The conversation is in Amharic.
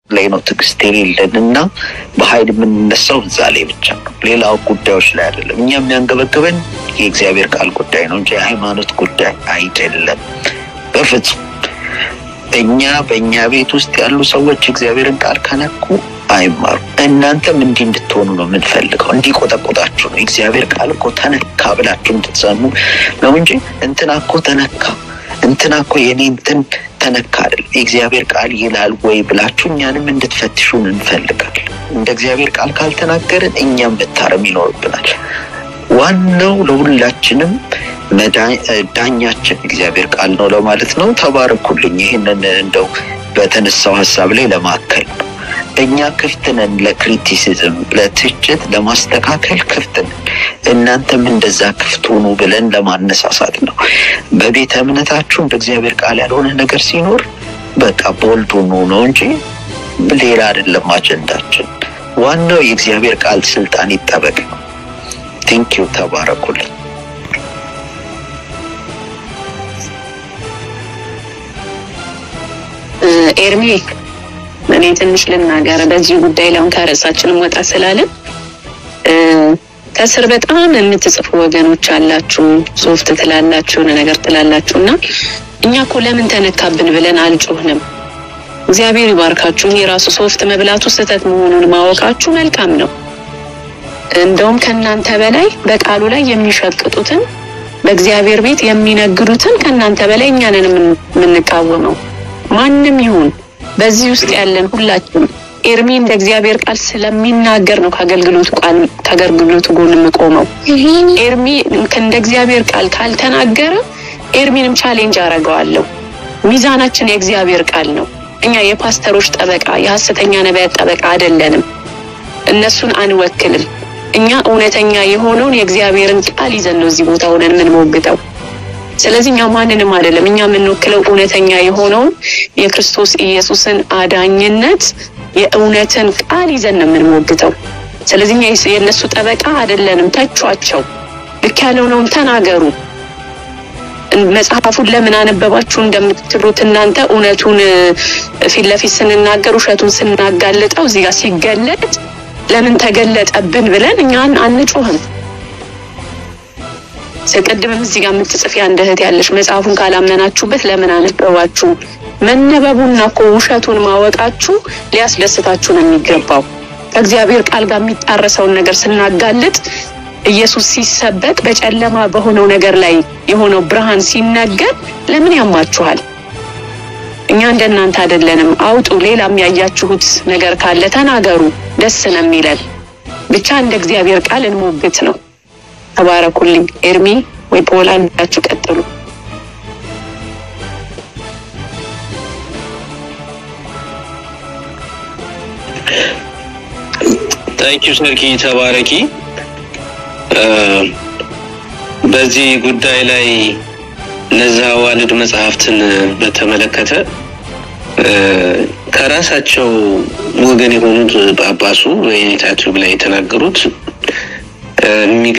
ላይ ነው ትዕግስት የሌለን እና በኃይል የምንነሳው እዛ ላይ ብቻ ነው። ሌላው ጉዳዮች ላይ አይደለም። እኛ የሚያንገበግበን የእግዚአብሔር ቃል ጉዳይ ነው እንጂ የሃይማኖት ጉዳይ አይደለም በፍጹም። እኛ በእኛ ቤት ውስጥ ያሉ ሰዎች እግዚአብሔርን ቃል ከነኩ አይማሩ። እናንተም እንዲህ እንድትሆኑ ነው የምንፈልገው፣ እንዲቆጠቆጣችሁ ነው። እግዚአብሔር ቃል እኮ ተነካ ብላችሁ እንድትሰሙ ነው እንጂ እንትና እኮ ተነካ እንትና እኮ የኔ እንትን ተነካ አይደለም። የእግዚአብሔር ቃል ይላል ወይ ብላችሁ እኛንም እንድትፈትሹን እንፈልጋለን። እንደ እግዚአብሔር ቃል ካልተናገርን እኛም መታረም ይኖርብናል። ዋናው ለሁላችንም ዳኛችን እግዚአብሔር ቃል ነው ለማለት ነው። ተባረኩልኝ። ይህንን እንደው በተነሳው ሀሳብ ላይ ለማከል ነው። እኛ ክፍት ነን ለክሪቲሲዝም፣ ለትችት፣ ለማስተካከል ክፍት ነን። እናንተም እንደዛ ክፍት ሁኑ ብለን ለማነሳሳት ነው። በቤተ እምነታችሁ እንደ እግዚአብሔር ቃል ያልሆነ ነገር ሲኖር በቃ ቦልድ ሁኑ ነው እንጂ ሌላ አይደለም አጀንዳችን። ዋናው የእግዚአብሔር ቃል ስልጣን ይጠበቅ ነው። ቴንኪው ተባረኩልን። ኤርሚ እኔ ትንሽ ልናገር በዚህ ጉዳይ ላይ አሁን ከርዕሳችንም ወጣ ስላለን ከስር በጣም የምትጽፉ ወገኖች አላችሁ፣ ሶፍት ትላላችሁ፣ የሆነ ነገር ትላላችሁ እና እኛ እኮ ለምን ተነካብን ብለን አልጮህንም። እግዚአብሔር ይባርካችሁ። የራሱ ሶፍት መብላቱ ስህተት መሆኑን ማወቃችሁ መልካም ነው። እንደውም ከእናንተ በላይ በቃሉ ላይ የሚሸቅጡትን በእግዚአብሔር ቤት የሚነግዱትን ከእናንተ በላይ እኛንን የምንቃወመው ማንም ይሁን በዚህ ውስጥ ያለን ሁላችንም ኤርሚ እንደ እግዚአብሔር ቃል ስለሚናገር ነው ከአገልግሎቱ ቃል ከአገልግሎቱ ጎን የምቆመው። ኤርሚ እንደ እግዚአብሔር ቃል ካልተናገረ ኤርሚንም ቻሌንጅ አደርገዋለሁ። ሚዛናችን የእግዚአብሔር ቃል ነው። እኛ የፓስተሮች ጠበቃ፣ የሐሰተኛ ነቢያት ጠበቃ አይደለንም። እነሱን አንወክልም። እኛ እውነተኛ የሆነውን የእግዚአብሔርን ቃል ይዘን ነው እዚህ ቦታ ሆነን የምንሞግተው። ስለዚህ እኛ ማንንም አይደለም። እኛ የምንወክለው እውነተኛ የሆነውን የክርስቶስ ኢየሱስን አዳኝነት የእውነትን ቃል ይዘን ነው የምንሞግተው። ስለዚህ እኛ የእነሱ ጠበቃ አይደለንም። ተቿቸው፣ ልክ ያልሆነውን ተናገሩ። መጽሐፉን ለምን አነበባችሁ እንደምትሉት እናንተ እውነቱን ፊት ለፊት ስንናገር ውሸቱን ስናጋልጠው እዚህ ጋር ሲገለጥ ለምን ተገለጠብን ብለን እኛን አንጮህም። ቅድምም እዚህ ጋር የምትጽፊ አንድ እህት ያለሽ መጽሐፉን ካላመናችሁበት ለምን አነበባችሁ? መነበቡና እኮ ውሸቱን ማወቃችሁ ሊያስደስታችሁ ነው የሚገባው። ከእግዚአብሔር ቃል ጋር የሚጣረሰውን ነገር ስናጋልጥ ኢየሱስ ሲሰበክ በጨለማ በሆነው ነገር ላይ የሆነው ብርሃን ሲነገር ለምን ያማችኋል? እኛ እንደናንተ አይደለንም። አውጡ። ሌላም ያያችሁት ነገር ካለ ተናገሩ። ደስ ነው የሚለን። ብቻ እንደ እግዚአብሔር ቃል እንሞግት ነው። ተባረኩልኝ። ኤርሚ ወይ ፖላ እንዳችሁ ቀጥሉ። ታንኪዩ ሰርኪ ተባረኪ። በዚህ ጉዳይ ላይ እነዛ ዋልድ መጽሐፍትን በተመለከተ ከራሳቸው ወገን የሆኑት ጳጳሱ በኔታቲቭ ላይ የተናገሩት